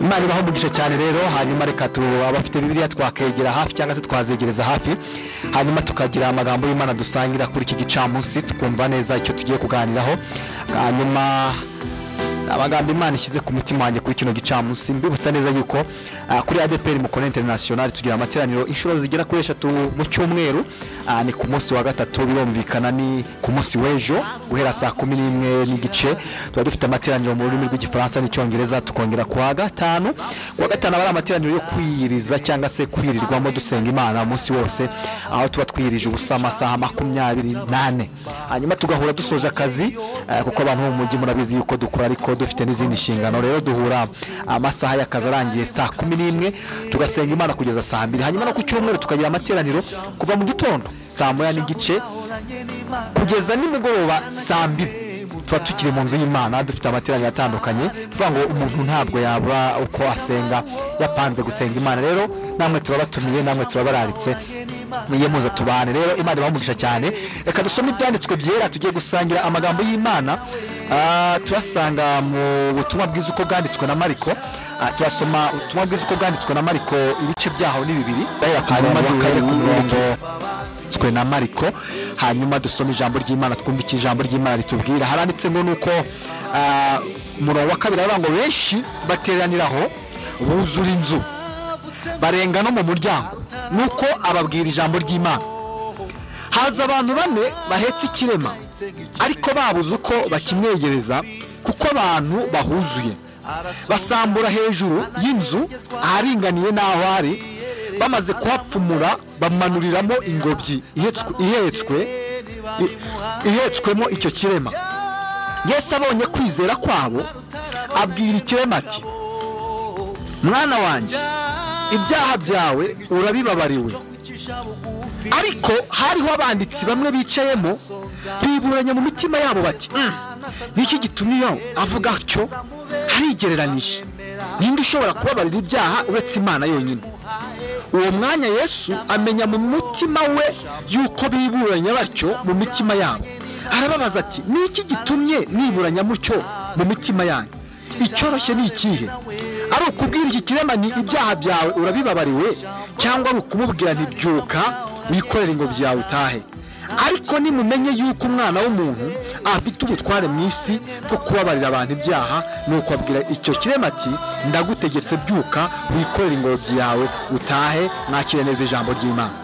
imana ibaho umugisha cyane rero hanyuma reka abafite bibiliya twakegera hafi cyangwa se twazegereza hafi hanyuma tukagira amagambo y'imana dusangira kuri iki gicamunsi tukumva neza icyo tugiye kuganiraho hanyuma amagambo imana ishyize ku mutima wanjye kuri kino gicamunsi mbibutsa neza yuko ah, kuri adeperi mukona interinasiyonari tugira amateraniro inshuro zigera kuri eshatu mu cyumweru Ah, ni ku munsi wa gatatu birumvikana ni ku munsi w'ejo guhera saa kumi n'imwe n'igice tuba dufite amateraniro mu rurimi rw'igifaransa n'icyongereza tukongera ku wa gatanu ku wa gatanu aba ari amateraniro yo kwiyiriza cyangwa se kwirirwamo dusenga imana umunsi wose aho tuba twiyirije ubusa amasaha makumyabiri n'ane hanyuma tugahura dusoje akazi eh, kuko abantu bo mu mujyi murabizi yuko dukora ariko dufite n'izindi nshingano rero duhura amasaha y'akazi arangiye saa kumi n'imwe tugasenga imana kugeza saa mbiri hanyuma no ku cyumweru tukagira amateraniro kuva mu gitondo saa moya n'igice kugeza nimugoroba saa mbiri tuba tukiri mu nzu y'imana dufite amateraniro atandukanye tuvuga ngo umuntu ntabwo yabura uko asenga yapanze gusenga imana rero namwe turabatumiye namwe turabararitse muye muza tubane rero imana ibaha cyane reka dusome ibyanditswe byera tugiye gusangira amagambo y'imana Ah, turasanga mu butumwa bwiza uko bwanditswe na mariko Ah, turasoma ubutumwa bwiza uko bwanditswe na mariko ibice byaho ni bibiri hanyuma duhere ku murongo twanditswe na mariko hanyuma dusome ijambo ry'imana twumve icyo ijambo ry'imana ritubwira haranditse ngo ni uko ah, umurongo wa kabiri aravuga ngo benshi bateraniraho buzura inzu barenga no mu muryango nuko ababwira ijambo ry'imana haza abantu bane bahetse ikirema ariko babuze uko bakimwegereza kuko abantu bahuzuye basambura hejuru y'inzu aharinganiye n'aho ari bamaze kuhapfumura bamanuriramo ingobyi ihetswe- ihetswe i- ihetswemo icyo kirema yesu abonye kwizera kwabo abwira ikirema ati mwana wanjye ibyaha byawe urabibabariwe ariko hariho abanditsi bamwe bicayemo biburanya mu mitima yabo bati "Mm, niki gitumye avuga atyo harigereranije ninde ushobora kubabarira ibyaha uretse imana yonyine uwo mwanya yesu amenya mu mutima we yuko biburanya batyo mu mitima yabo arababaza ati ni iki gitumye mwiburanya mutyo mu mitima yanyu icyoroshye ni ikihe ari ukubwira iki kirema ni ibyaha byawe urabibabariwe cyangwa ari ukumubwira ntibyuka wikorere ingobyi yawe utahe ariko nimumenye yuko umwana w'umuntu afite ubutware mu isi bwo kubabarira abantu ibyaha nuko abwira icyo kirema ati ndagutegetse byuka wikorere ingobyi yawe utahe mwakire neza ijambo ry'imana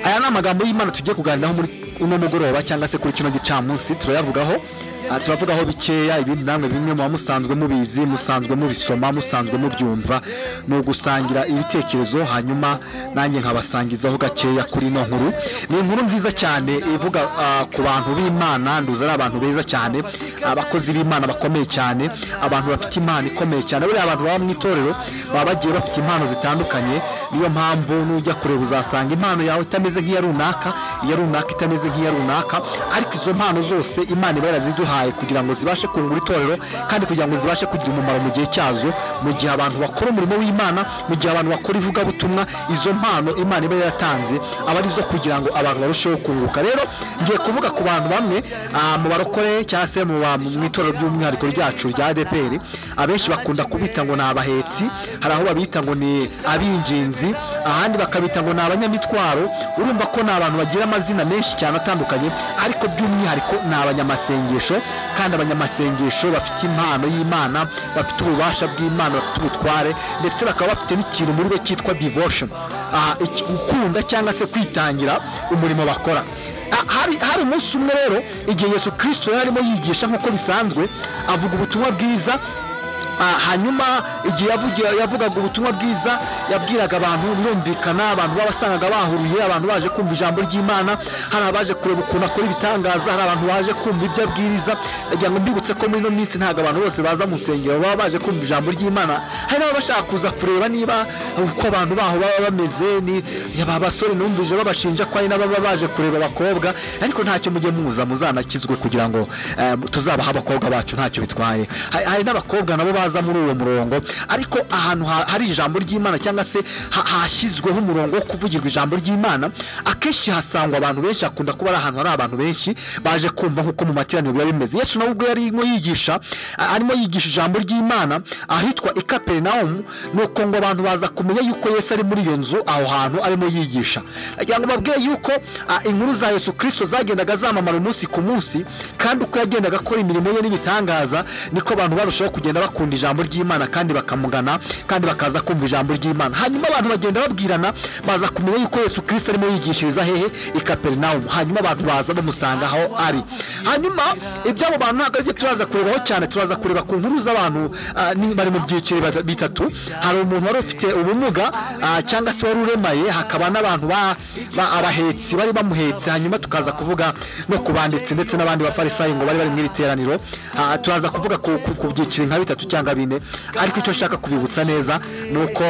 aya ni amagambo y'imana tugiye kuganiraho muri uno mugoroba cyangwa se kuri kino gicamunsi turayavugaho Ah, turavugaho bikeya ibindi namwe bimwe muba musanzwe mubizi musanzwe mubisoma musanzwe mubyumva ni ugusangira ibitekerezo hanyuma nanjye nkabasangizaho gakeya kuri ino nkuru ni inkuru nziza cyane ivuga ah, ku bantu b'imana nduzi ari abantu beza cyane abakozi b'imana bakomeye cyane abantu bafite impano ikomeye cyane buriya abantu baba mu itorero baba bagiye bafite impano zitandukanye niyo mpamvu nujya kureba uzasanga impano yawe itameze nk'iya runaka iya runaka itameze nk'iya runaka ariko izo mpano zose imana iba yaraziduhaye kugira ngo zibashe kungura itorero kandi kugira ngo zibashe kugira umumaro mu gihe cyazo mu gihe abantu bakora umurimo w'imana mu gihe abantu bakora ivugabutumwa izo mpano imana iba yaratanze aba ari izo kugira ngo abantu barusheho kunguka rero ngiye kuvuga ku bantu bamwe ah, mu barokore cyangwa se mu ba- mu itorero by'umwihariko ryacu rya adeperi abenshi bakunda kubita ngo ni abahetsi hari aho babita ngo ni ab'ingenzi ahandi bakabita ngo ni abanyamitwaro urumva ko ni abantu bagira amazina menshi cyane atandukanye ariko by'umwihariko ni abanyamasengesho kandi abanyamasengesho bafite impano y'imana bafite ububasha bw'imana bafite ubutware ndetse bakaba bafite n'ikintu muri bo cyitwa devotion ah, iki- gukunda cyangwa se kwitangira umurimo bakora Ah, hari hari umunsi umwe rero igihe yesu kirisito yari arimo yigisha nk'uko bisanzwe avuga ubutumwa bwiza ah, hanyuma igihe yavugi- yavugaga ubutumwa bwiza yabwiraga abantu birumvikana abantu babasangaga bahuruye abantu baje kumva ijambo ry'imana hari abaje kureba ukuntu akora ibitangaza hari abantu baje kumva ibyo abwiriza ndagira ngo mbibutse ko muri ino minsi ntabwo abantu bose baza mu nsengero baba baje kumva ijambo ry'imana hari n'ababa bashaka kuza kureba niba uko abantu baho baba bameze ni aba basore numvije babashinja ko hari n'ababa baje kureba abakobwa ariko ntacyo mujye muza muzanakizwe kugira ngo eh, tuzabaha abakobwa bacu ntacyo bitwaye Hari- hari n'abakobwa nabo baza baza muri uwo murongo ariko ahantu ha- hari ijambo ry'imana cyangwa se ha- hashyizweho umurongo wo kuvugirwa ijambo ry'imana akenshi hasangwa abantu benshi hakunda kuba ari ahantu hari abantu benshi baje kumva nk'uko mu materaniro biba bimeze yesu nawe ubwo yarimo yigisha a- arimo yigisha ijambo ry'imana ahitwa ikaperinawumu ni uko ngo abantu baza kumenya yuko yesu ari muri iyo nzu aho hantu arimo yigisha agira ngo babwire yuko a, inkuru za yesu kirisito zagendaga zamamara umunsi ku munsi kandi uko yagendaga akora imirimo ye n'ibitangaza niko abantu barushaho kugenda bakunda ijambo ry'imana kandi bakamugana kandi bakaza kumva ijambo ry'imana hanyuma abantu bagenda babwirana baza kumenya yuko yesu kirisito arimo yigishiriza hehe i kaperinawumu hanyuma abantu baza bamusanga aho ari hanyuma iby'abo bantu ntabwo aribyo turaza kurebaho cyane turaza kureba ku nkuru z'abantu ah, ni- bari mu byiciro bata- bitatu hari umuntu wari ufite ubumuga ah, cyangwa se wari uremaye hakaba n'abantu ba- ba- abahetsi bari bamuhetse hanyuma tukaza kuvuga no ku banditsi ndetse n'abandi bafarisayi ngo bari bari mu iri teraniro Ah, turaza kuvuga ku ku- ku byiciro nka bitatu cyangwa bine ariko icyo nshaka kubibutsa neza ni uko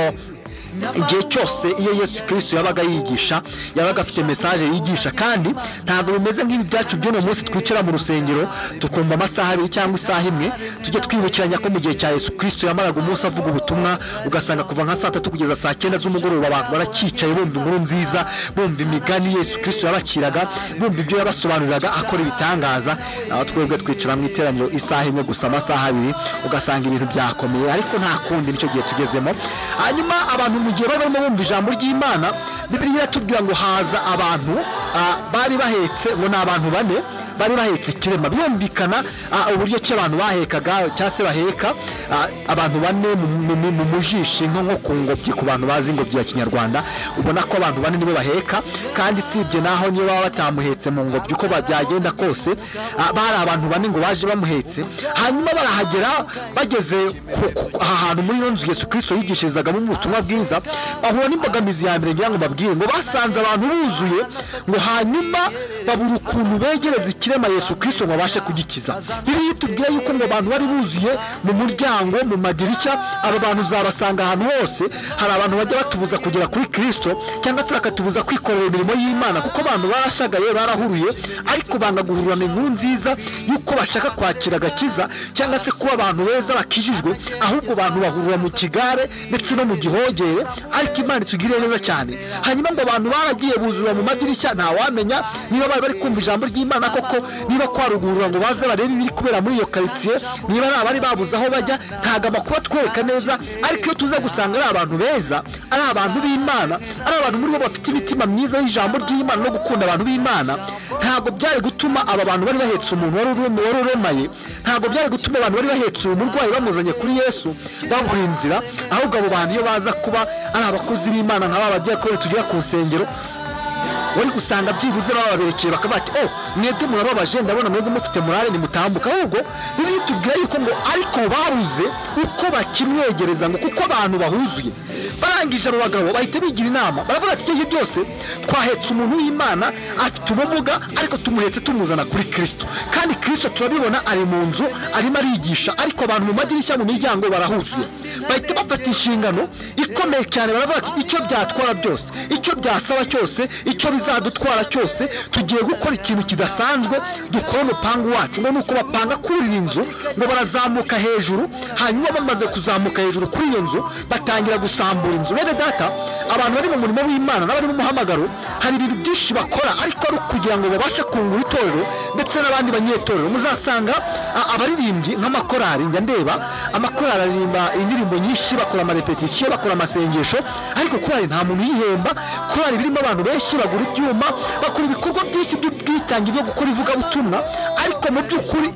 igihe cyose iyo yesu kirisito yabaga yigisha yabaga afite mesaje yigisha kandi ntabwo bimeze nk'ibi byacu by'uno munsi twicara mu rusengero tukumva amasaha abiri cyangwa isaha imwe tujye twibukiranya ko mu gihe cya yesu kirisito yamaraga umunsi avuga ubutumwa ugasanga kuva nka saa tatu kugeza saa cyenda z'umugoroba abantu baracyicaye bumva inkuru nziza bumva imigani yesu kirisito yabakiraga bumva ibyo yabasobanuriraga akora ibitangaza aho twebwe twicara mu iteraniro isaha imwe gusa amasaha abiri ugasanga ibintu byakomeye ariko nta kundi nicyo gihe tugezemo hanyuma abantu mu gihe bari barimo bumva ijambo ry'imana bibiri iratubwira ngo haza abantu ah, bari bahetse ngo ni abantu bane bari bahetse ikirema byumvikana ah, uburyo ki abantu bahekaga cyangwa se baheka ah, abantu bane mu- mu- mu- mu mujishi nko nko ku ngobyi ku bantu bazi ingobyi ya kinyarwanda ubona ko abantu bane nibo baheka kandi usibye naho niyo baba batamuhetse mu ngobyi uko ba- byagenda kose ah, bari abantu bane ngo baje bamuhetse hanyuma barahagera bageze ku- ku- aha hantu muri iyo nzu yesu kirisito yigishirizagamo ubutumwa bwiza bahura n'imbogamizi ya mbere ngira ngo babwire ngo basanze abantu buzuye ngo hanyuma babura ukuntu begereza ikirema yesu kirisito ngo babashe kugikiza bibiliya itubwira yuko ngo abantu bari buzuye mu muryango mu madirishya aba bantu uzabasanga ahantu hose hari abantu bajya batubuza kugera kuri kirisito cyangwa se bakatubuza kwikorera imirimo y'imana kuko abantu barashagaye barahuruye ariko banga guhurirana inkuru nziza y'uko bashaka kwakira agakiza cyangwa se kuba abantu beza bakijijwe ahubwo abantu bahurira mu kigare ndetse no mu gihogere ariko imana itugiriye neza cyane hanyuma ngo abantu baragiye buzura mu madirishya ntawamenya niba bari bari kumva ijambo ry'imana koko niba kwarugurura ngo baze barebe ibiri kubera muri iyo karitsiye niba ari abari babuze aho bajya ntabwo amakuru atwereka neza ariko iyo tuza gusanga ari abantu beza ari abantu b'imana ari abantu muri bo bafite imitima myiza y'ijambo ry'imana no gukunda abantu b'imana ntabwo byari gutuma aba bantu bari bahetse umuntu wari urem- wari uremaye ntabwo byari gutuma abantu bari bahetse uwo murwayi bamuzanye kuri yesu babura inzira ahubwo abo bantu iyo baza kuba ari abakozi b'imana nk'aba badiyakoni tugira ku nsengero wari gusanga byibuze bababerekeye bakaba bati oh mwebwe murababaje ndabona mwebwe mufite morale nimutambuka ahubwo biri tubwira yuko ngo ariko babuze uko bakimwegereza ngo kuko abantu bahuzuye barangije abo bagabo bahita bigira inama baravuga ati ibyo byose twahetse umuntu w'imana afite ubumuga ariko tumuhetse tumuzana kuri kirisito kandi kirisito turabibona ari mu nzu arimo arigisha ariko abantu mu madirishya mu miryango barahuzuye bahita bafata inshingano ikomeye cyane baravuga ati icyo byatwara byose icyo byasaba cyose icyo bizadutwara cyose tugiye gukora ikintu kidasanzwe dukora umupangu wacu ngo ni uko bapanga kurira inzu ngo barazamuka hejuru hanyuma bamaze kuzamuka hejuru kuri iyo nzu batangira gusambura inzu bene data abantu bari mu murimo w'imana n'abari mu muhamagaro hari ibintu byinshi bakora ariko ari kugira ngo babashe kungura itorero ndetse n'abandi banyetorero muzasanga a- abaririmbyi nk'amakorari njya ndeba amakorari aririmba indirimbo nyinshi bakora amarepetisiyo bakora amasengesho ariko korari nta muntu uyihemba korari birimo abantu benshi bagura ibyuma bakora ibikorwa byinshi by'ubwitange byo gukora ivugabutumwa ariko mu by'ukuri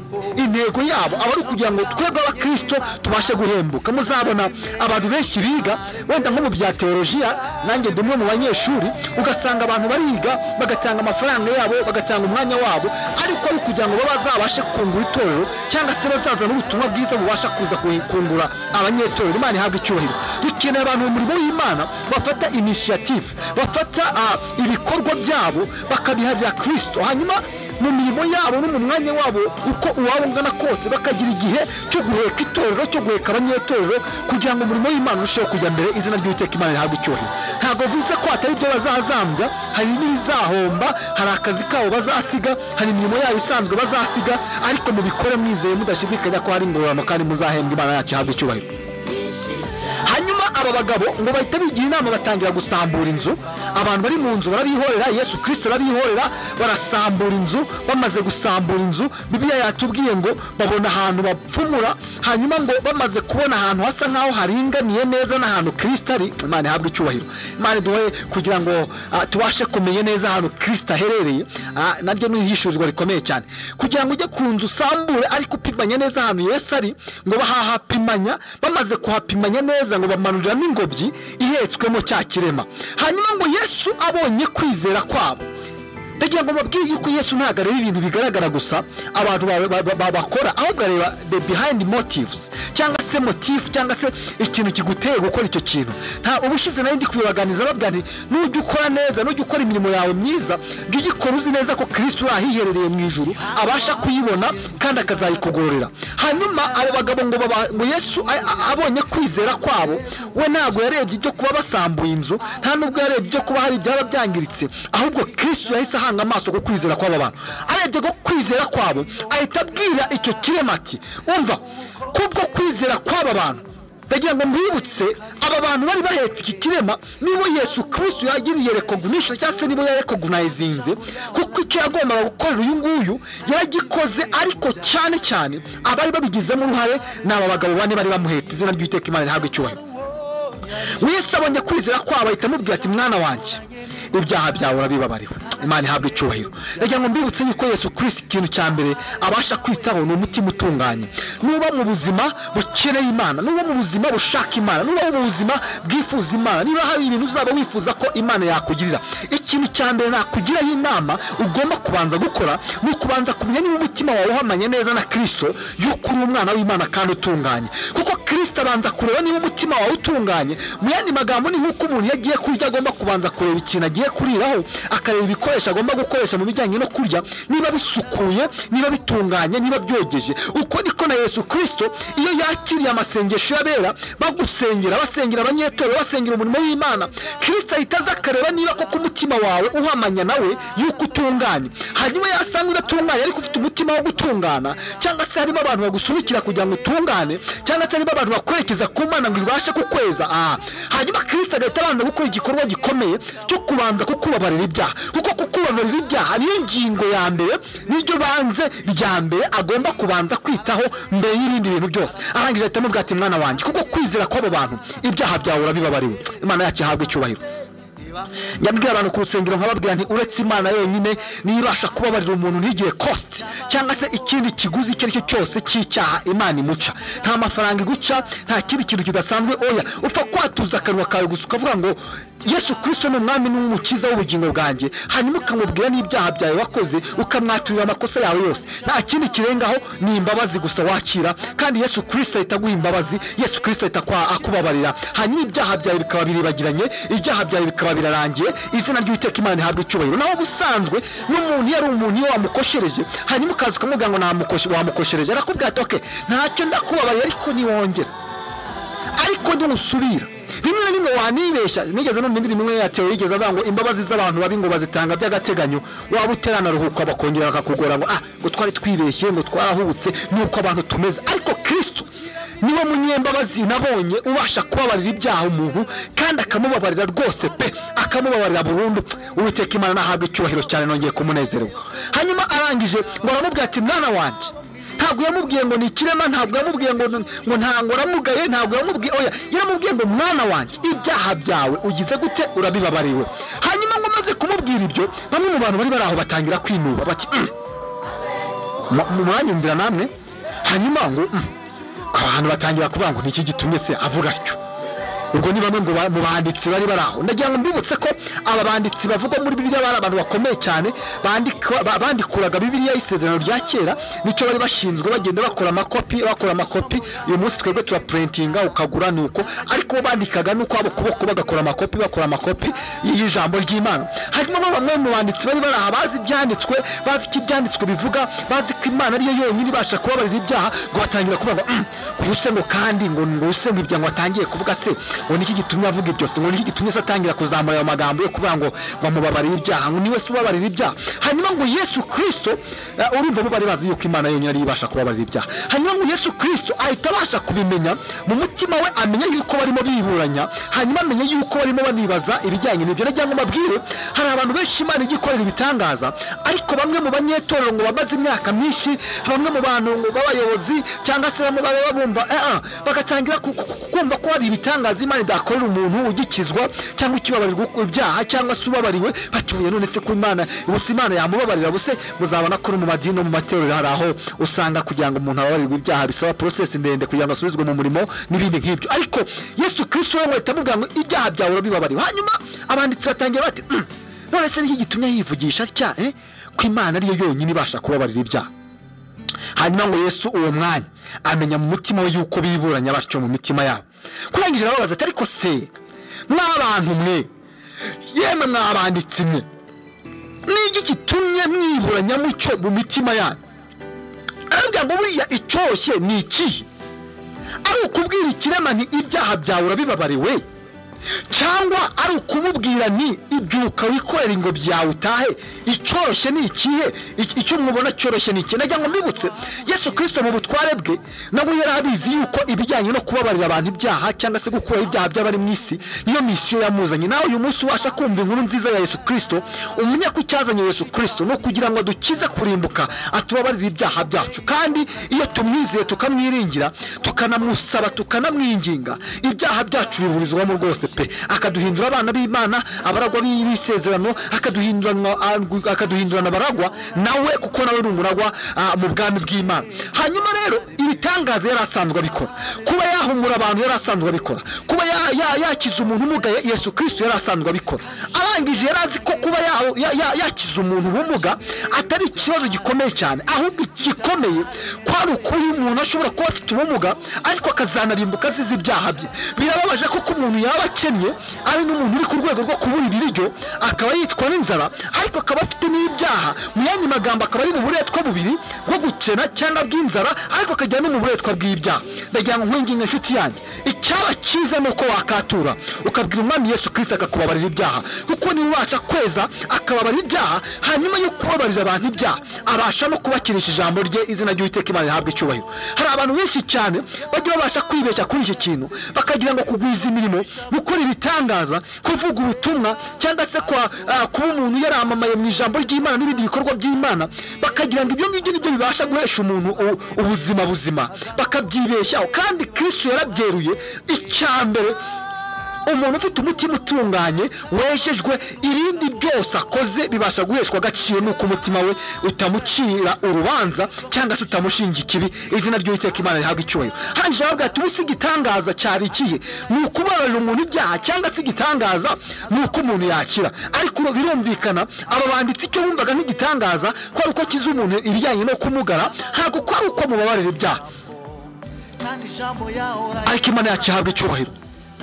intego yabo aba ari ukugira ngo twebwe abakristo tubashe guhembuka muzabona abantu benshi biga wenda nko mu bya teolojiya nanjye ndi umwe mu banyeshuri ugasanga abantu bariga bagatanga amafaranga yabo bagatanga umwanya wabo ariko ari kugira ngo bazabashe kungura itorero cyangwa se bazazana ubutumwa bwiza bubasha kuza kuhi- kungura abanyetorero imana ihabwa icyubahiro dukeneye abantu mu murimo w'imana bafata initiative bafata ah, ibikorwa byabo bakabiharira kristo hanyuma mu mirimo yabo no mu mwanya wabo uko uwaba ungana kose bakagira igihe cyo guheka itorero cyo guheka abanyetorero kugira ngo umurimo w'imana urusheho kujya mbere izina ry'uwiteka imana rihabwe icyubahiro ntabwo bivuze ko hatari ibyo bazazambya hari n'ibizahomba hari akazi kabo bazasiga hari imirimo yabo isanzwe bazasiga ariko mubikore mwizeye mudashidikanya ko hari ingororano kandi muzahembwa imana yacu ihabwe icyubahiro hanyuma aba bagabo ngo bahita bigira inama batangira gusambura inzu abantu bari mu nzu barabihorera yesu kirisita arabihorera barasambura inzu bamaze gusambura inzu bibiliya yatubwiye ngo babona ahantu bapfumura hanyuma ngo bamaze kubona ahantu hasa nk'aho haringaniye neza n'ahantu kirisita ari imana ihabwa icyubahiro imana iduhe kugira ngo ah, tubashe kumenya neza ahantu kirisita aherereye Ah, naryo ni ihishurirwa rikomeye cyane kugira ngo ujye ku nzu usambure ariko upimanya neza ahantu yesu ari ngo bahahapimanya bamaze kuhapimanya neza ngo bamanuriramo ingobyi ihetswemo cya kirema hanyuma ngo yesu abonye kwizera kwabo ndagira ngo mbabwire yuko yesu ntabwo areba ibintu bigaragara gusa abantu ba- ba- ba- bakora ahubwo areba the behind motives cyangwa se motifu cyangwa se ikintu kiguteye gukora icyo kintu nta ubushize nayo ndi kubibaganiza babwira nti nujya ukora neza nujya ukora imirimo yawe myiza jya ugikora uzi neza ko kirisito urahiherereye mu ijuru abasha kuyibona kandi akazayikugororera hanyuma abo bagabo ngo baba- ngo yesu a- a- abonye kwizera kwabo we ntabwo yarebye ibyo kuba basambuye inzu nta nubwo yarebye ibyo kuba hari ibyaba byangiritse ahubwo kristo yahise ahanga amaso ku kwizera kw'aba bantu arebye ko kwizera kwabo ahita abwira icyo kirema ati umva kubwo kwizera kw'aba bantu ndagira ngo mbibutse aba bantu bari bahetse iki kirema nibo yesu kirisito yagiriye recognition cyangwa se nibo yarekogunayizinze kuko icyo yagombaga gukorera uyu nguyu yaragikoze ariko cyane cyane abari babigizemo uruhare ni aba bagabo bane bari bamuhetse izina ry'uwiteka imana rihabwa icyubahiro wese abonye kwizera kwabo ahita amubwira ati mwana wanjye ibyaha byawe urabibabariwe imana ihabwa icyubahiro ndagira ngo mbibutse yuko yesu kirisito ikintu cya mbere abasha kwitaho ni umutima utunganye nuba mu buzima bukeneye imana nuba mu buzima bushaka imana nuba mu buzima bwifuza imana niba hari ibintu uzaba wifuza ko imana yakugirira ikintu cya mbere nakugiraho inama ugomba kubanza gukora ni ukubanza kumenya niba umutima wawe uhamanye neza na kirisito yuko uri umwana w'imana kandi utunganye kuko kirisito abanza kureba niba umutima wawe utunganye mu yandi magambo ni nk'uko umuntu iyo agiye kurya agomba kubanza kureba ikintu agiye kuriraho akareba ibikoresho agomba gukoresha mu bijyanye no kurya niba bisukuye niba bitunganye niba byogeje uko niko na yesu kirisito iyo yakiriye amasengesho y'abera bagusengera basengera abanyetorero basengera umurimo w'imana kirisito ahita aza akareba niba koko umutima wawe uhamanya nawe yuko utunganye hanyuma yasanga udatunganye ariko ufite umutima wo gutungana cyangwa se harimo abantu bagusunikira kugira ngo utungane cyangwa se harimo abantu bakwerekeza ku mana ngo ibashe kukweza aha hanyuma kirisita agahita abanza gukora igikorwa gikomeye cyo kubanza kukubabarira ibyaha kuko kukubabarira ibyaha niyo ngingo ya mbere niryo banze rya mbere agomba kubanza kwitaho mbere y'ibindi bintu byose arangije ahita amubwira ati mwana wanjye kuko kwizera kw'abo bantu ibyaha byawe urabibabariwe imana yacu ihabwa icyubahiro nyabwira abantu ku rusengero nkababwira nti uretse imana yonyine niyo ibasha kubabarira umuntu ntigire kositi cyangwa se ikindi kiguzi icyo ari cyo cyose cy'icyaha imana imuca nta mafaranga iguca nta kindi kintu kidasanzwe oya upfa kwatuza akanwa kawe gusa ukavuga ngo yesu kirisito ni umwami n'umukiza w'ubugingo bwanjye hanyuma ukamubwira n'ibyaha byawe wakoze ukamwaturira amakosa yawe yose nta kindi kirengaho ni imbabazi gusa wakira kandi yesu kirisito ahita aguha imbabazi yesu kirisito ahita akwa- akubabarira hanyuma ibyaha byawe bikaba biribagiranye ibyaha byawe bikaba birarangiye izina ry'uwiteka imana rihabwa icyubahiro naho busanzwe n'umuntu iyo ari umuntu iyo wamukoshereje hanyuma ukaza ukamubwira ngo namukoshe- wamukoshereje arakubwira ati oke ntacyo ndakubabarira ariko niwongera ariko ntimusubira rimwe na rimwe wanibeshya nigeze numva indirimbo imwe yatewe yigeze avuga ngo imbabazi z'abantu babi ngo bazitanga by'agateganyo waba uteranaruhuka bakongera bakakugora ngo ah ngo twari twibeshye ngo twarahubutse nuko abantu tumeze ariko kirisito niwe munyembabazi nabonye ubasha kubabarira ibyaha umuntu kandi akamubabarira rwose pe akamubabarira burundu uwiteka imana nahabwa icyubahiro cyane nongeye kumunezerewe hanyuma arangije ngo aramubwira ati mwana wanjye ntabwo yamubwiye ngo ni ikirema ntabwo yamubwiye ngo ngo ntabwo uramugaye ntabwo yamubwiye oya yaramubwiye ngo mwana wanjye ibyaha byawe ugize gute urabibabariwe hanyuma ngo umaze kumubwira ibyo bamwe mu bantu bari bari aho batangira kwinuba bati "Mm, mu- mu- mwanyumvira namwe hanyuma ngo "Mm." abantu batangira kuvuga ngo niki gitumye se avuga atyo ubwo ni bamwe ngo ba- mu banditsi bari bari aho ndagira ngo mbibutse ko aba banditsi bavugwa muri bibiliya bari abantu bakomeye cyane bandika- ba- bandikuraga bibiliya y'isezerano rya kera nicyo bari bashinzwe bagenda bakora amakopi bakora amakopi uyu munsi twebwe turapurentinga ukagura ni uko ariko bo bandikaga nuko abo kuboko bagakora amakopi bakora amakopi y'ijambo ry'imana harimo nka bamwe mu banditsi bari bari aha bazi ibyanditswe bazi icyo ibyanditswe bivuga bazi ko imana ariyo yonyine ibasha kubabarira ibyaha ngo batangira kuvuga ngo "Mm, kuse ngo kandi ngo nuse ngo ibyo ngo atangiye kuvuga se ngo niki gitumye avuga ibyo se ngo niki gitumye se atangira kuzamura ayo magambo yo kuvuga ngo ngo amubabarire ibyaha ngo niwe se ubabarira ibyaha hanyuma ngo yesu kirisito eh, urumva bo bari bazi yuko imana yonyine ariyo ibasha kubabarira ibyaha hanyuma ngo yesu kirisito ahita abasha kubimenya mu mutima we amenya yuko barimo biburanya hanyuma amenya yuko barimo banibaza ibijyanye n'ibyo cyangwa mbabwire hari abantu benshi imana ijya ikorera ibitangaza ariko bamwe mu banyetorero ngo bamaze imyaka myinshi bamwe mu bantu ngo b'abayobozi cyangwa se bamwe baba bumva eh, ah, bagatangira ku- ku- ku- kumva ko hari ibitangaza imana idakorera umuntu ugikizwa cyangwa ukibabarirwa ibyaha cyangwa se ubabariwe batuye none se ko imana ubusa imana yamubabarira buse muzabona ko no mu madini no mu matorero hari aho usanga kugira ngo umuntu ababarirwe ibyaha bisaba porosesi ndende kugira ngo asubizwe mu murimo n'ibindi nk'ibyo ariko yesu kirisito we ngo ahita amubwira ngo ibyaha byawe urabibabariwe hanyuma abanditsi batangira bati "Mm, none se niki gitumye yivugisha atya eh? ko imana ariyo yonyine ibasha kubabarira ibyaha hanyuma ngo yesu uwo mwanya amenya mu mutima we yuko biburanya batyo mu mitima yabo kurangije arababaza ati ariko se mw'abantu mwe yemwe mw'abanditsi mwe n'igi gitumye mwiburanya mucyo mu mitima yanyu arabwira ngo buriya icyoshye ni ikihe ari ukubwira ikirema nti ibyaha byawe urabibabariwe cyangwa ari ukumubwira nti ibyuka wikorera ingobyi yawe utahe icyoroshye ni ikihe Iki- icyo mubona cyoroshye ni ikihe najya ngo mbibutse yesu kirisito mu butware bwe nabwo yari abizi yuko ibijyanye no kubabarira abantu ibyaha cyangwa se gukuraho ibyaha by'abari mu isi niyo misiyo yamuzanye nawe uyu munsi ubasha kumva inkuru nziza ya yesu kirisito umenye ko icyazanye yesu kirisito ni ukugira ngo dukize kurimbuka atubabarire ibyaha byacu kandi iyo tumwizeye tukamwiringira tukanamusaba tukanamwinginga ibyaha byacu biburizwamo rwose pe akaduhindura abana b'imana abaragwa b'isezerano akaduhindurana akaduhindurana abaragwa nawe kuko nawe ni umuragwa ah, mu bwami bw'imana hanyuma rero ibitangaza yari asanzwe abikora kuba yahumura abantu yari asanzwe abikora kuba ya- ya- yakiza umuntu umugaye yesu kirisito yari asanzwe abikora arangije yari azi ko kuba ya- ya- ya- yakiza umuntu ubumuga atari ikibazo gikomeye cyane ahubwo igikomeye kwari ukuba umuntu ashobora kuba afite ubumuga ariko akazanarimbuka azize ibyaha bye birababaje ko ko umuntu yaba akennye ari n'umuntu uri ku rwego rwo kubura ibiryo akaba yitwa n'inzara ariko akaba afite n'ibyaha mu yandi magambo akaba ari mu buretwa bubiri bwo gukena cyangwa bw'inzara ariko akajya no mu buretwa bw'ibyaha ndagira ngo nkwinginga inshuti yanjye icyaba cyiza ni uko wakatura ukabwira umwami yesu kirisita akakubabarira ibyaha kuko niba ubasha kweza akababarira ibyaha hanyuma yo kubabarira abantu ibyaha abasha no kubakirisha ijambo rye izina ry'uwiteka imana rihabwa icyubahiro hari abantu benshi cyane bajya babasha kwibeshya kuri iki kintu bakagira ngo kugwiza imirimo gukora ibitangaza kuvuga ubutumwa cyangwa se kwa- ah, kuba umuntu yaramamaye mu ijambo ry'imana n'ibindi bikorwa by'imana bakagira ngo ibyo ngibyo nibyo bibasha guhesha umuntu u- ubuzima buzima bakabyibeshyaho kandi kristo yarabyeruye icya mbere umuntu ufite umutima utunganye wejejwe ibindi byose akoze bibasha guheshwa agaciro nuko umutima we utamucira urubanza cyangwa se utamushinja ikibi izina ry'uwiteka imana rihabwa icyubahiro hanje aravuga ati ubusa igitangaza cyari ikihe ni ukubabarira umuntu ibyaha cyangwa se igitangaza ni uko umuntu yakira ariko ubu birumvikana aba banditsi icyo bumvaga nk'igitangaza ko ari uko akiza umuntu ibijyanye no kumugara ntabwo ko ari uko amubabarira ibyaha kandi ijambo yaho ariko imana yacu ihabwa icyubahiro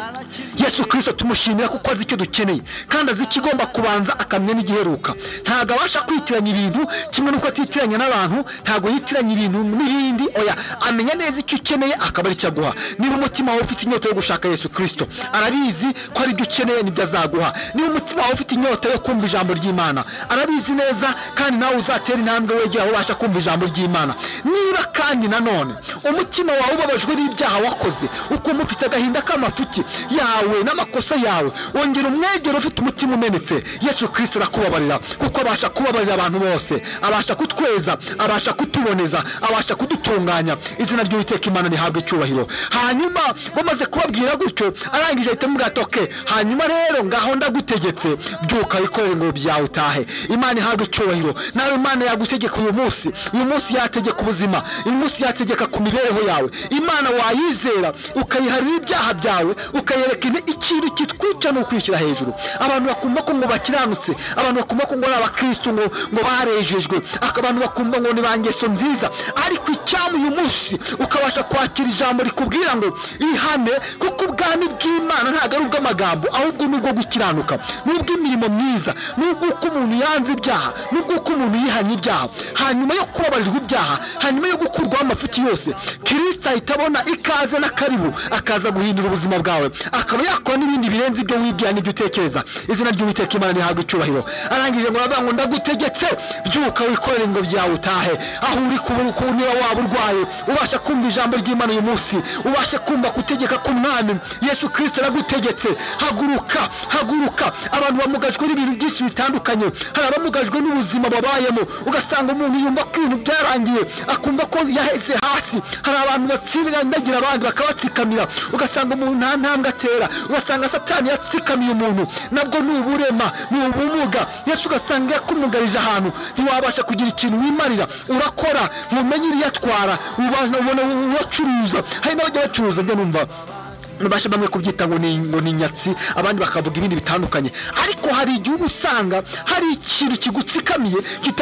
yesu yesu kirisito tumushimira kuko azi icyo dukeneye kandi azi ikigomba kubanza akamenya n'igiheruka ntabwo abasha kwitiranya ibintu kimwe n'uko atitiranya n'abantu ntabwo yitiranya ibintu n'ibindi oya amenya neza icyo ukeneye akaba aricyo aguha niba umutima wawe ufite inyota yo gushaka yesu kirisito arabizi ko ari byo ukeneye nibyo azaguha niba umutima wawe ufite inyota yo kumva ijambo ry'imana arabizi neza kandi nawe uzatera intambwe wegera aho ubasha kumva ijambo ry'imana niba kandi nanone umutima wawe ubabajwe n'ibyaha wakoze ukumva ufite agahinda k'amafuti yawe n'amakosa yawe wongera umwegero ufite umutima umenetse yesu kirisito arakubabarira kuko abasha kubabarira abantu bose abasha kutweza abasha kutuboneza abasha kudutunganya izina ry'uwiteka imana rihabwa icyubahiro hanyuma bamaze kubabwira gutyo arangije ahita amubwira ati "Okay, hanyuma rero ngaho ndagutegetse byuka wikorere ingobyi yawe utahe imana ihabwa icyubahiro nawe imana yagutegeka uyu munsi uyu munsi yategeka ubuzima uyu munsi yategeka ku mibereho yawe imana wayizera ukayiharira ibyaha byawe ukayereka ine- ikintu kitwica ni ukwishyira hejuru abantu bakumva ko ngo bakiranutse abantu bakumva ko ngo ari abakristu ngo ngo barejejwe Aka- abantu bakumva ngo ni ba ngeso nziza ariko icyamu uyu munsi ukabasha kwakira ijambo rikubwira ngo ihane kuko ubwami bw'imana ntabwo ari ubw'amagambo ahubwo ni ubwo gukiranuka ni ubw'imirimo myiza ni ubw'uko umuntu yanze ibyaha ni ubw'uko umuntu yihannye ibyaha hanyuma yo kubabarirwa ibyaha hanyuma yo gukurwaho amafuti yose kirisita ahita abona ikaze n'akaribu akaza guhindura ubuzima bwawe akaba yakora n'ibindi birenze ibyo wibwira n'ibyo utekereza izina ry'uwiteka imana rihabwa icyubahiro arangije ngo aravuga ngo ndagutegetse byuka wikorere ingobyi yawe utahe aho uri kubura uko niba waba urwaye ubasha kumva ijambo ry'imana uyu munsi ubasha kumva gutegeka k'umwami yesu kirisita aragutegetse haguruka haguruka abantu bamugajwe n'ibintu byinshi bitandukanye hari abamugajwe n'ubuzima babayemo ugasanga umuntu yumva ko ibintu byarangiye akumva ko yaheze hasi hari abantu batsindagira abandi bakabatsikamira ugasanga umuntu nta ntambwe atera ugasanga satani yatsikamiye umuntu nabwo ni uburema ni ubumuga yesu ugasanga yakumugarije ahantu ntiwabasha kugira ikintu wimarira urakora ntumenye iriyatwara ubona ubona uwacuruza hari n'abajya bacuruza njya numva babasha bamwe kubyita ngo ni ngo ni nyatsi abandi bakavuga ibindi bitandukanye ariko hari igihugu usanga hari ikintu kigutsikamiye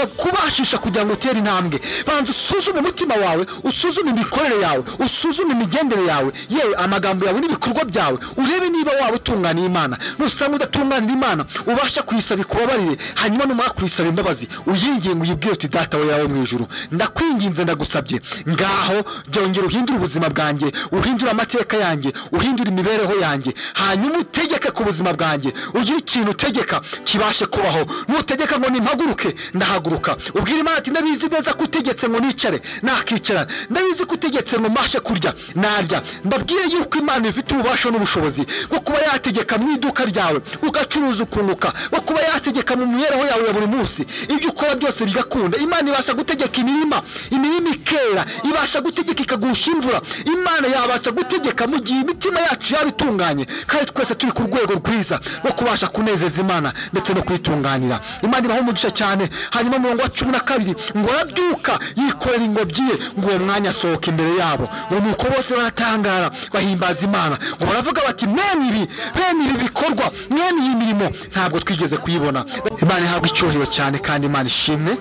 kitakubashisha kugira ngo utere intambwe banza usuzume umutima wawe usuzume imikorere yawe usuzume imigendere yawe yewe amagambo yawe n'ibikorwa byawe urebe niba waba utunganira imana nusanga udatunganira imana ubasha kuyisaba ikubabarire hanyuma numara kuyisaba imbabazi uyinginga uyibwire uti data we yawe mu ijuru ndakwinginze ndagusabye ngaho byongera uhindure ubuzima bwanjye uhindure amateka yanjye uhindure imibereho yanjye hanyuma utegeke ku buzima bwanjye ugire ikintu utegeka kibashe kubaho nutegeka ngo nimpaguruke ndahaguruka ubwira imana ati ndabizi neza ko utegetse ngo nicare nakicara ndabizi ko utegetse ngo mbashe kurya narya ndabwiye yuko imana ifite ububasha n'ubushobozi bwo kuba yategeka mu iduka ryawe ugacuruza ukunguka bwo kuba yategeka mu mibereho yawe ya buri munsi ibyo ukora byose bigakunda imana ibasha gutegeka imirima imirima ikera ibasha gutegeka ikagurisha imvura imana yabasha gutegeka mu gihe imitima yacu yaba itunganye kandi twese turi ku rwego rwiza rwo kubasha kunezeza imana ndetse no kuyitunganira imana ibaho umugisha cyane hanyuma mu murongo wa cumi na kabiri ngo arabyuka yikorera ingobyi ye ngo uwo mwanya asohoke imbere yabo ngo nuko bose baratangara bahimbaza imana ngo baravuga bati mwene ibi bene ibi bikorwa mwene iyi mirimo ntabwo twigeze kuyibona imana ihabwa icyubahiro cyane kandi imana ishimwe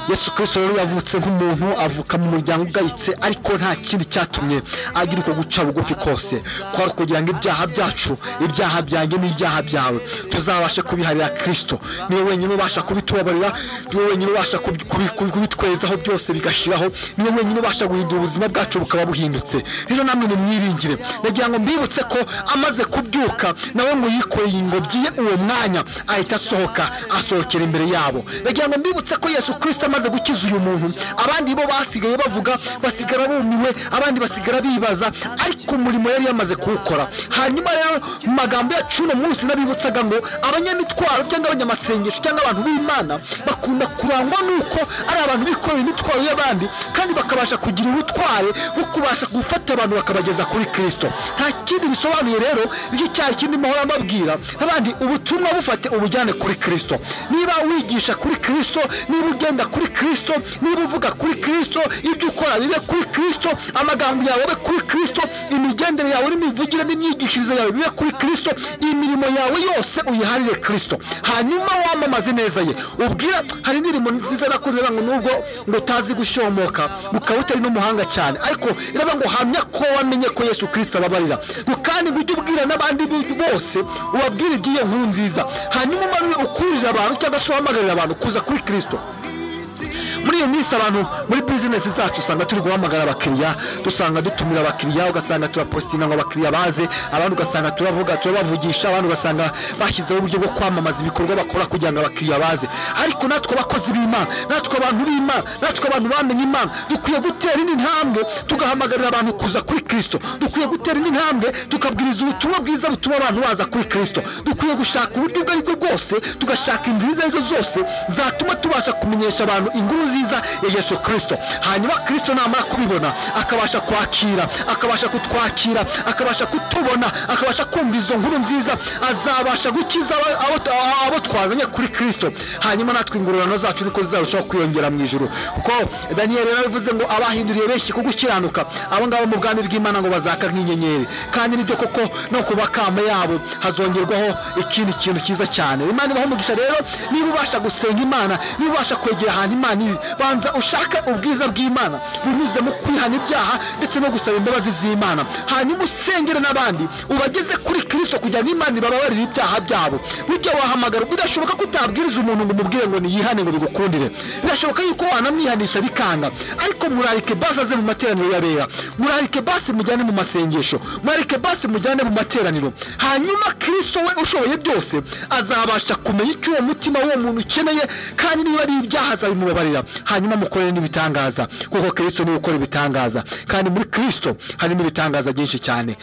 yesu kirisito rero yavutse nk'umuntu avuka mu muryango ugayitse ariko nta kindi cyatumye agira uko guca bugufi kose kwari kugira ngo ibyaha byacu ibyaha byanjye n'ibyaha byawe tuzabashe kubiharira kirisito niwe wenyine ubasha kubitubabarira niwe wenyine ubasha kubi- kubi- kubi- kubitwezaho byose bigashiraho niwe wenyine ubasha guhindura ubuzima bwacu bukaba buhindutse rero namwe mu mwiringire nagira ngo mbibutse ko amaze kubyuka nawe ngo yikoreye ingobyi ye uwo mwanya ahita asohoka asohokera imbere yabo nagira ngo mbibutse ko yesu kirisito amaze gukiza uyu muntu abandi bo basigaye bavuga basigara bumiwe abandi basigara bibaza ariko umurimo yari yamaze kuwukora hanyuma rero mu magambo yacu uno munsi nabibutsaga ngo abanyamitwaro cyangwa abanyamasengesho cyangwa abantu b'imana bakunda kurangwa n'uko ari abantu bikorera imitwaro y'abandi kandi bakabasha kugira ubutware bwo kubasha gufata abantu bakabageza kuri kirisito nta kindi bisobanuye rero nicyo cyaha kindi mpahora mbabwira n'abandi ubutumwa bufate ubujyane kuri kirisito niba wigisha kuri kirisito niba ugenda kuri kirisito niba uvuga kuri kirisito ibyo ukora bibe kuri kirisito amagambo yawe abe kuri kirisito imigendere yawe n'imivugire n'imyigishirize yawe bibe kuri kirisito imirimo yawe yose uyiharire kirisito hanyuma wamamaze neza ye ubwira hari indirimbo nziza nakoze iravuga ngo nubwo ngo utazi gushomoka ukaba utari n'umuhanga cyane ariko iravuga ngo hamya ko wamenye ko yesu kirisito ababarira ngo kandi ngo ujye ubwira n'abandi b- bose ubabwire iby'iyo nkuru nziza hanyuma umanure ukururira abantu cyangwa se uhamagarira abantu kuza kuri kirisito muri iyo minsi abantu muri bizinesi zacu usanga turi guhamagara abakiriya dusanga dutumira abakiriya ugasanga turapositinga ngo abakiriya baze abandi ugasanga turavuga turabavugisha abandi ugasanga bashyizeho uburyo bwo kwamamaza ibikorwa bakora kugira ngo abakiriya baze ariko natwe abakozi b'imana natwe abantu b'imana natwe abantu bamenye imana dukwiye gutera indi ntambwe tugahamagarira abantu kuza kuri kirisito dukwiye gutera indi ntambwe tukabwiriza ubutumwa bwiza butuma abantu baza kuri kirisito dukwiye gushaka uburyo ubwo ari bwo bwose tugashaka inzira izo ari zo zose zatuma tubasha kumenyesha abantu inkuru nziza nziza ya yesu kirisito hanyuma kirisito namara kubibona akabasha kwakira akabasha kutwakira akabasha kutubona akabasha kumva izo nkuru nziza azabasha gukiza abo- abo abo twazanye kuri kirisito hanyuma natwe ingororano zacu niko zizarushaho kwiyongera mu ijoro kuko daniyeli yarabivuze ngo abahinduriye benshi ku gukiranuka abo ngabo mu bwami bw'imana ngo bazaka nk'inyenyeri kandi nibyo koko no ku bakamba yabo hazongerwaho ikindi kintu cyiza cyane imana ibaha umugisha rero niba ubasha gusenga imana niba ubasha kwegera ahantu imana iri banza ushake ubwiza bw'imana binyuze mu kwihana ibyaha ndetse no gusaba imbabazi z'imana hanyuma usengere n'abandi ubageze kuri kirisito kugira ngo imana ibababarire ibyaha byabo burya wahamagara bidashoboka ko utabwiriza umuntu ngo umubwire ngo niyihane ngo bigukundire birashoboka yuko wanamwihanisha bikanga ariko murarike basi aze mu materaniro yabera murarike basi mujyane mu masengesho murarike basi mujyane mu materaniro hanyuma kirisito we ushoboye byose azabasha kumenya icyo uwo mutima w'uwo muntu ukeneye kandi niba ari ibyaha azabimubabarira hanyuma mukorere n'ibitangaza kuko kirisito niwe ukora ibitangaza kandi muri kirisito harimo ibitangaza byinshi cyane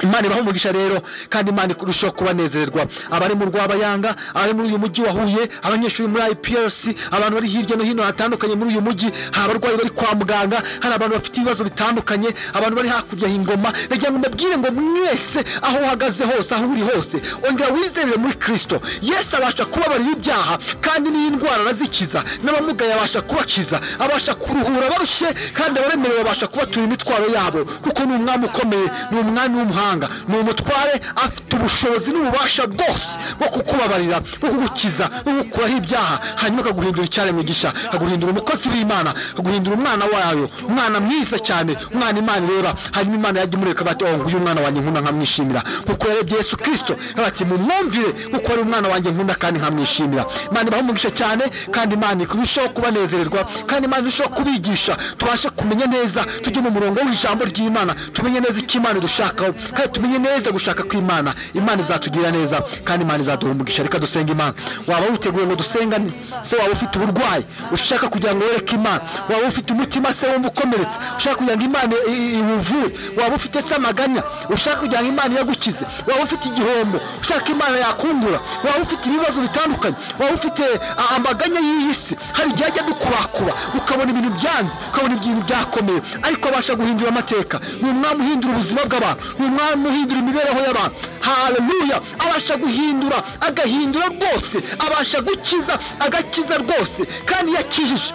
imana ibaha umugisha rero kandi imana irushaho kubanezererwa abari mu rwabayanga abari muri uyu mujyi wa huye abanyeshuri muri iprc abantu bari hirya no hino hatandukanye muri uyu mujyi hari abarwayi bari kwa muganga hari abantu bafite ibibazo bitandukanye abantu bari hakurya y'ingoma nagira ngo mbabwire ngo mwese aho uhagaze hose aho uri hose ongera wizerere muri kirisito yesu abasha kubabarira ibyaha kandi n'indwara arazikiza n'abamugaye abasha kubakiza abasha kuruhura barushye kandi abaremerewe babasha kubatura imitwaro yabo kuko ni umwami ukomeye ni umwami w'umuhanga ni umutware afite ubushobozi n'ububasha bwose bwo kukubabarira bwo kugukiza bwo gukuraho ibyaha hanyuma akaguhindura icyaremwigisha akaguhindura umukozi w'imana akaguhindura umwana wayo umwana mwiza cyane umwana imana ireba hanyuma imana yajya imureka bati oh nguyu umwana wanjye nkunda nkamwishimira kuko yarebye yesu kirisito bati mumwumvire kuko ari umwana wanjye nkunda kandi nkamwishimira imana ibaha umugisha cyane kandi imana irushaho kubanezererwa kandi imana irushaho kubigisha tubashe kumenya neza tujye mu murongo w'ijambo ry'imana tumenye neza icyo imana idushakaho kandi tumenye neza gushaka kw'imana imana izatugirira neza kandi imana izaduha umugisha reka dusenga imana waba witeguye ngo dusengane se waba ufite uburwayi ushaka kugira ngo wereke imana waba ufite umutima se wumva ukomeretse ushaka kugira ngo imana i- i- iwuvure waba ufite se amaganya ushaka kugira ngo imana iyagukize waba ufite igihombo ushaka imana yakungura waba ufite ibibazo bitandukanye waba ufite a- amaganya y'iyi si hari igihe ajya adukubakuba ukabona ibintu byanze ukabona ibintu byakomeye ariko abasha guhindura amateka ni umwami uhindura ubuzima bw'abantu ni umwami uhindura imibereho y'abantu haleluya abasha guhindura agahindura rwose abasha gukiza agakiza rwose kandi yakijije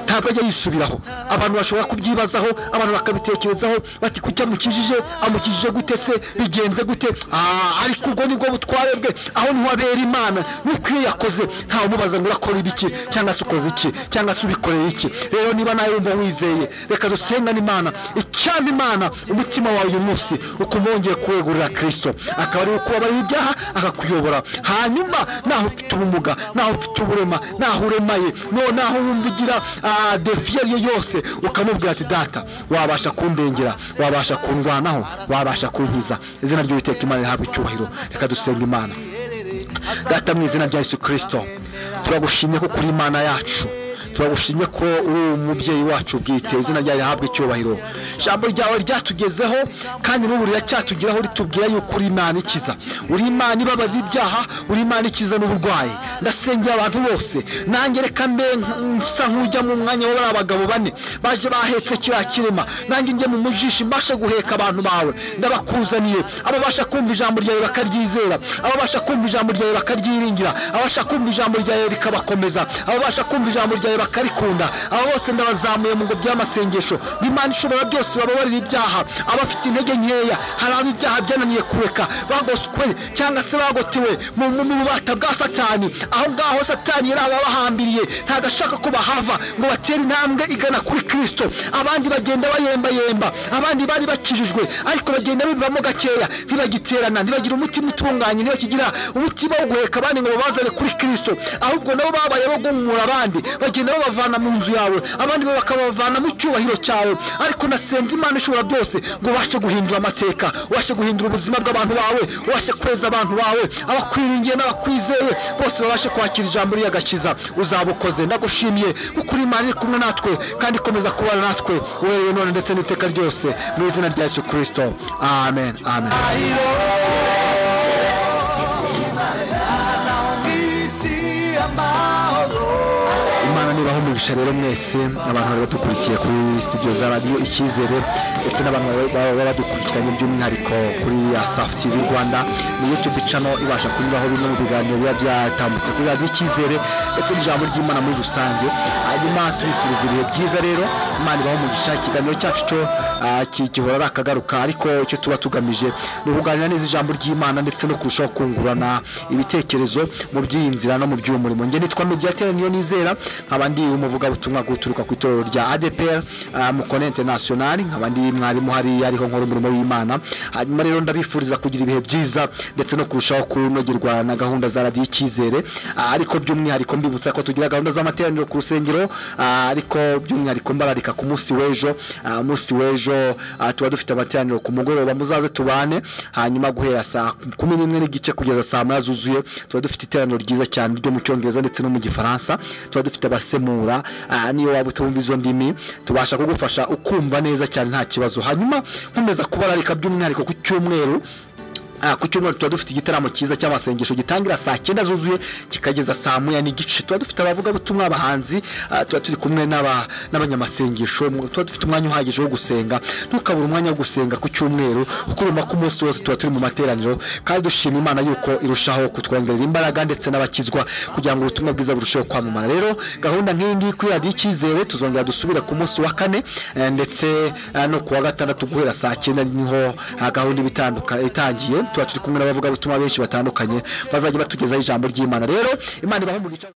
ntabwo ajya yisubiraho abantu bashobora kubyibazaho abantu bakabitekerezaho bati kuki amukijije amukijije gute se bigenze gute Ah, ariko ubwo nibwo butware bwe aho niho abera imana nuko iyo yakoze ntawe umubaza ngo urakora ibiki cyangwa se ukoze iki cyangwa se ubikoreye iki rero niba nawe wumva wizeye reka dusengane imana icyama imana umutima wawe uyu munsi ukumva wongeye kuwegurira kirisito akaba ariwe ukubabarira ibyaha akakuyobora hanyuma naho ufite ubumuga naho ufite uburema naho uremaye no naho wumva ugira ah, defi iyo ari yo yose ukamubwira ati data wabasha kundengera wabasha kundwanaho wabasha kunkiza izina ry'uwiteka imana rihabwa icyubahiro reka dusenga imana data mu izina rya yesu kirisito turagushimye ko kuri imana yacu turagushimye ko uri umubyeyi wacu bwite izina ryawe rihabwa icyubahiro ijambo ryawe ryatugezeho kandi n'ubu riracyatugeraho ritubwira yuko uri imana ikiza uri imana ibabarira ibyaha uri imana ikiza n'uburwayi ndasengera abantu bose nange reka mbe nk- nsa nk'ujya mu mwanya wa bariya bagabo bane baje bahetse kiriya kirema nange njye mu mujishi mbashe guheka abantu bawe ndabakuzaniye ababasha kumva ijambo ryawe bakaryizera ababasha kumva ijambo ryawe bakaryiringira ababasha kumva ijambo ryawe rikabakomeza ababasha kumva ijambo ryawe bakarikunda aba bose ndabazamuye mu ngo by'amasengesho b'imana ishobora byose bababarira ibyaha abafite intege nkeya hari abo ibyaha byananiye kureka bagoswe cyangwa se bagotewe mu mu- mu bubata bwa satani aho ngaho satani yari ababahambiriye ntagashaka ko bahava ngo batere intambwe igana kuri kirisito abandi bagenda bayembayemba abandi bari bakijijwe ariko bagenda bivamo gakeya ntibagiterana ntibagire umutima utunganye ntibakigira umutima wo guheka abandi ngo babazane kuri kirisito ahubwo nabo babaye bo guhumura abandi bagenda babavana mu nzu yawe abandi bo bakabavana mu cyubahiro cyawe ariko nasenze imana ishobora byose ngo ubashe guhindura amateka ubashe guhindura ubuzima bw'abantu bawe ubashe kweza abantu bawe abakwiringiye n'abakwizeye bose babashe kwakira ijambo ry'agakiza uzaba ukoze ndagushimiye kuko uri imana iri kumwe natwe kandi ikomeza kubana natwe uhereye none ndetse n'iteka ryose mu izina rya yesu kirisito amen amen isi amahoro imana nibaho umugisha ndabagisha rero mwese abantu bari badukurikiye kuri studio za radiyo icyizere ndetse n'abantu bari- baba badukurikiranye by'umwihariko kuri ya safu tv rwanda ni youtube channel ibasha kunyuraho bimwe mu biganiro biba byatambutse kuri radiyo icyizere ndetse n'ijambo ry'imana muri rusange hanyuma tubifuriza ibihe byiza rero imana ibaho umugisha ikiganiro cyacu cyo ah, ki- gihora ari akagaruka ariko icyo tuba tugamije ni ukuganira neza ijambo ry'imana ndetse no kurushaho kungurana ibitekerezo mu by'iyi nzira no mu by'uwo murimo njye nitwa mediateri niyo nizera nkaba ndi umuvugabutumwa guturuka ku itorero rya adpr ah, mu kone international nkaba ndi mwarimu hariya ariho nkora umurimo w'imana hanyuma rero ndabifuriza kugira ibihe byiza ndetse no kurushaho kunogerwa na gahunda za radiyo icyizere Ah, ariko by'umwihariko mbibutsa ko tugira gahunda z'amateraniro ku rusengero ah, ariko by'umwihariko mbararika ku munsi w'ejo Ah, umunsi w'ejo ah, tuba dufite amateraniro ku mugoroba muzaze tubane hanyuma guhera saa kumi n'imwe n'igice kugeza saa moya zuzuye tuba dufite iteraniro ryiza cyane ryo mu cyongereza ndetse no mu gifaransa tuba dufite abasemura ah, niyo waba utumva izo ndimi tubasha kugufasha ukumva neza cyane nta kibazo hanyuma nkomeza kubararika by'umwihariko ku cyumweru Ah, ku cyumweru tuba dufite igitaramo cyiza cy'amasengesho gitangira saa cyenda zuzuye kikageza saa moya n'igice tuba dufite abavugabutumwa abahanzi ah, tuba turi kumwe n'aba- n'abanyamasengesho mu- tuba dufite umwanya uhagije wo gusenga ntukabure umwanya wo gusenga ku cyumweru kuko urumva ko umunsi wose tuba turi mu materaniro kandi dushima imana yuko irushaho kutwongerera imbaraga ndetse n'abakizwa kugira ngo ubutumwa bwiza burusheho kwamamara rero gahunda nk'iyi ngiyi kuri radiyo icyizere tuzongera dusubire ku munsi wa kane eh, ndetse eh, no ku wa gatandatu guhera saa cyenda niho ah, gahunda iba itanduka- itangiye tuba turi kumwe n'abavugabutumwa benshi batandukanye bazajya batugezaho ijambo ry'imana rero imana ibaho umugisha